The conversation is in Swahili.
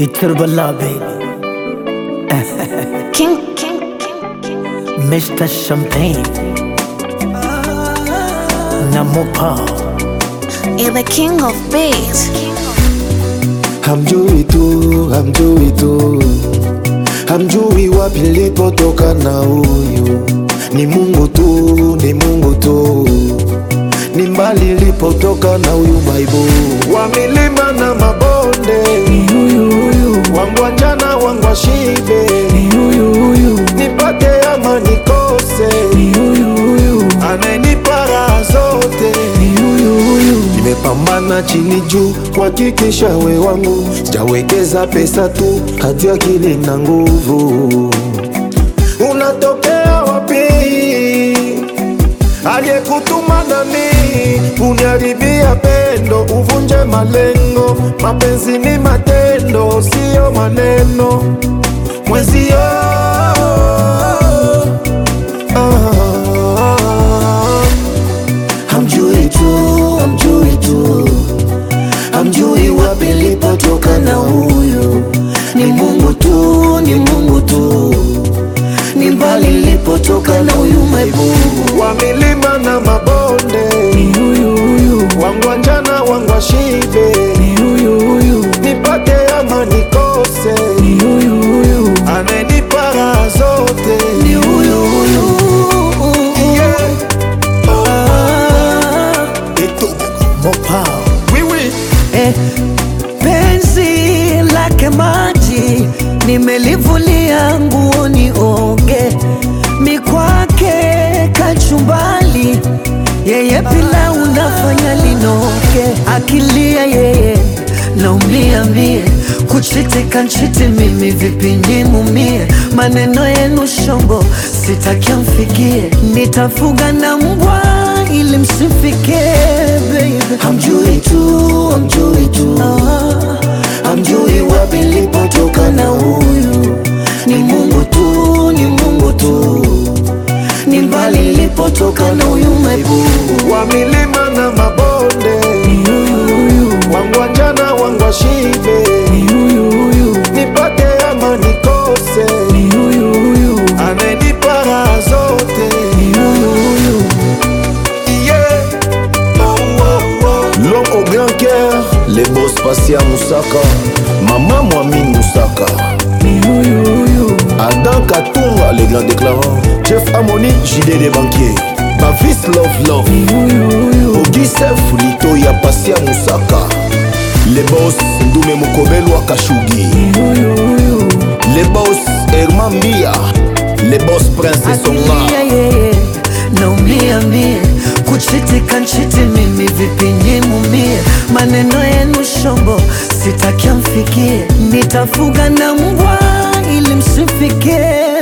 Iturbala baby, King, king, king, king. Mr. Champagne, Namopa, You're the king of beats. Hamjui tu, hamjui tu, hamjui wapi nilipotoka na huyu ni Mungu tu, ni Mungu tu, ni mbali nilipotoka na huyu maibu wa milima na mabonde, ni huyu huyu, wangu wa njana, wangu wa shibe, ni huyu huyu, nipate ama nikose, ni huyu huyu, anayenipa raha zote ni huyu huyu, Nimepambana chini juu kuhakikisha we wangu, sijawekeza pesa tu, hati akili na nguvu. Unatokea wapi? Aliyekutuma nami uniharibia pendo, uvunje malengo. Mapenzi ni matendo, siyo maneno. Mwezio ah, Hamjui tu, hamjui tu, hamjui wapi nilipotoka na huyu ni Mungu tu, ni Mungu tu, ni mbali nilipotoka na huyu maibu wa milima na mabonde, ni huyu huyu, wangu wa njana, wangu wa shibe, ni huyu huyu, nipate ama nikose, ni huyu huyu, anayenipa raha zote ni huyu huyu. yeah. Ah, Eto, Mopa, oui, oui. eh, penzi lake maji nimelivulia nguo nioge, mikwake kachumbali, yeye pilau unafanya linoge, akilia yeye naumia mie, kuchitika nchiti mimi vipi nimumie, maneno yenu shombo sitaki amfikie, nitafuga na mbwa ili msifikie baby. Hamjui tu, hamjui tu, hamjui wapi nilipotoka na huyu ni Mungu tu, ni Mungu tu, ni mbali nilipotoka na huyu maibu wa milima na mabonde, Ni huyu huyu, wangu wa njana, wangu wa shibe, ni huyu huyu, nipate ama nikose, ni huyu huyu, anayenipa raha zote ni huyu huyu, yeah. oh, oh, oh. L'homme au grand cœur, les boss Passia Moussaka, Maman Mouamine Moussaka. ni huyu huyu, Adam Katunga, les grands déclarants. Jeff Amoni, JD des banquiers. Bavis Love Love. ni huyu huyu, Auguste Fulito ya Passia Moussaka. Les boss Ndume Mukobelwa Kashugi. ni huyu huyu, Les boss Herman Mbia. Les boss Prince Songa. akilia yeye naumia mie, kuchitika nchiti mimi vipi nimumie, maneno yenu shombo sitaki amfikie, nitafuga na mbwa ili msifikie